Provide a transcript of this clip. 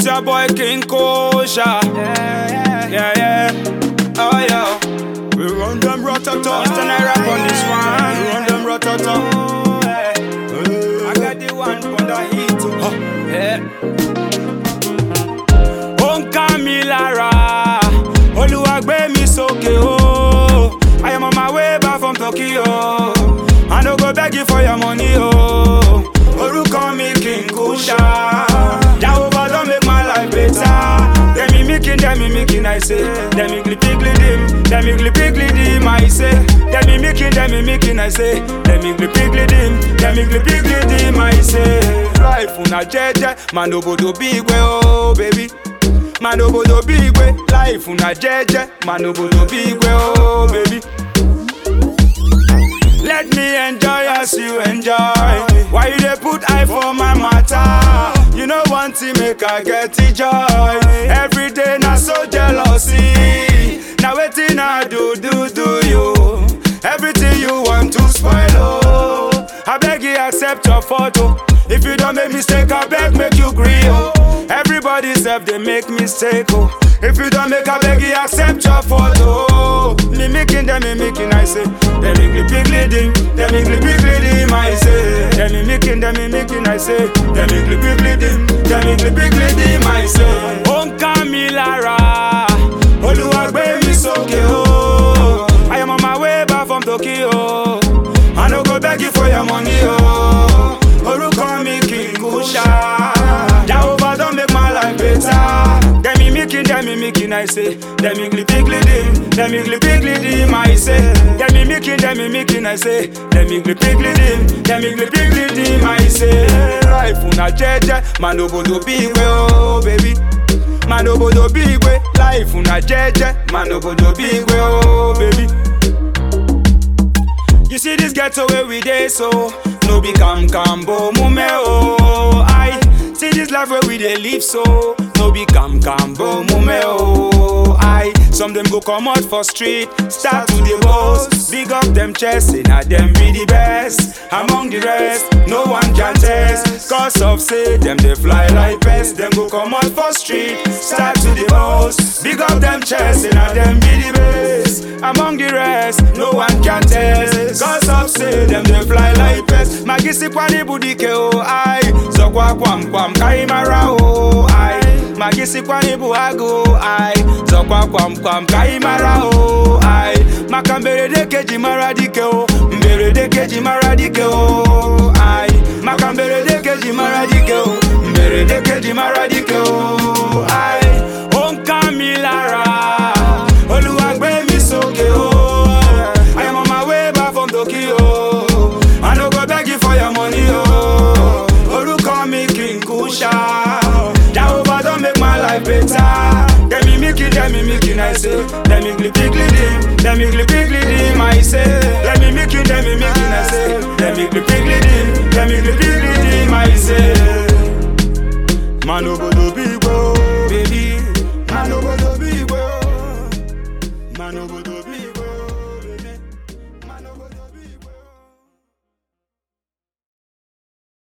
It's your boy King Kosha. Yeah, yeah, yeah. Oh, yeah. We run them ratata. It's an rap on this one. We run them ratata. I got the one for the heat. Oh, yeah. Ó ń ká mi lára, Olúwa gbé mi sókè o. I am on my way back from Tokyo. I no go beg you for your money o. Orúkọ mi King Kusha. Jehovah don make my life better. Dem mimikin, dem mimikin, I say. Dem igli dim, dem igli dim, I say. Dem mimikin, dem mimikin, I say. Dem igli dim, dem igli dim, I say. Life una jeje, man obodo bi igwe o, baby. Man obodo bi igwe, life una jeje, man obodo bi igwe o, baby. Let me enjoy as you enjoy. Why you dey put eye for my matter? You know one thing make I get the joy. Every day na so jealousy. Now wetin I do do do you? Everything you want to spoil oh. I beg you accept your photo. If you don't make mistake, I beg make you gree oh. Everybody self they make mistake oh. If you don't make, I beg you accept your photo. Mimicking them, mimicking, I say. Them igly pigly dim, them igly pigly dim, I say. Them mimicking, them mimicking, I say. Them igly pigly dim, them igly pigly dim, I say. Ó ń ká mi lára, Olúwa gbé mi sókè o. I am on my way back from Tokyo. I no go beg you for your money o. Orúkọ mi King Kusha. Jehovah don make my life better. Dem mimicking, dem mimicking, I say. Dem igly pigly dim, dem igly pigly dim, I say. Dem mimicking, dem mimicking, I say. Dem igly pigly dim, dem igly pigly dim, I say. Life una jeje, man obodo bi igwe o, baby. Man obodo bi igwe, life una jeje, man obodo bi igwe o, baby. You see this ghetto where we dey so No be cam cambo mume oh I see this life where we dey live so No be cam cambo mume oh I Some them go come out for street Start to the boast Big up them chest Say na them be the best Among the rest No one can test Cause of say them they fly like pests Them go come out for street Start to the boast Big up them chest Say na them be the best Among the rest No one can test Cause of say them they fly like pests Magisi kwani budike oh I Zokwa kwam kwam kaimara oh I Magisi kwani buhago I Zokwa kwam kwam kaimara oh I Maka mberede keji mara dike oh Mberede keji mara dike oh I Maka mberede keji mara dike oh Mberede keji mara dike oh I Ó ń ká mi lára Olúwa gbé mi sókè o. I am on my way back from Tokyo. I no go beg you for your money o. Orúkọ mi King Kusha. Jehovah don make my life better. Dem mimicking, dem mimicking, I say. Dem igli pigli dim, dem igli pigli dim, I say. Dem mimicking, dem mimicking, I say. Dem igli pigli dim, dem igli pigli dim, I say. Man obodo bi igbo, baby. Man obodo bi igbo. Man obodo